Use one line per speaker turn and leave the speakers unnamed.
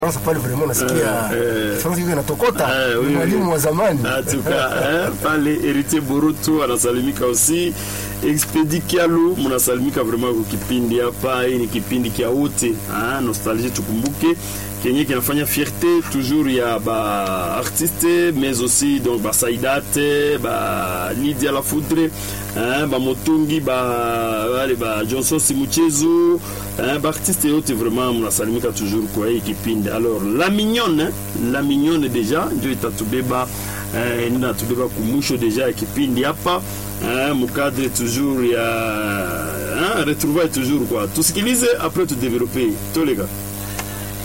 Sasa pale vraiment nasikia
Eh, eh.
France hiyo inatokota.
Eh, oui,
Ni mwalimu
oui.
wa zamani.
En tout cas, hein, pale Heritier Boruto anasalimika aussi. Expedi Kialu mnasalimika vraiment kwa kipindi hapa. Hii ni kipindi kia wote ah, nostalgie, tukumbuke kenye kinafanya fierté toujours ya ba artiste mais aussi donc ba Saidate ba Lydia La Foudre hein, ba Motungi ba wale ba Johnson Simuchezo hein, ba artiste yote vraiment mnasalimika toujours kwa hii kipindi. Alors la mignonne hein, la mignonne deja ndio itatubeba eh, inatubeba kumwisho deja ya kipindi hapa eh, mukadre toujours ya hein, retrouvaille toujours quoi. Tusikilize après tu développer tolega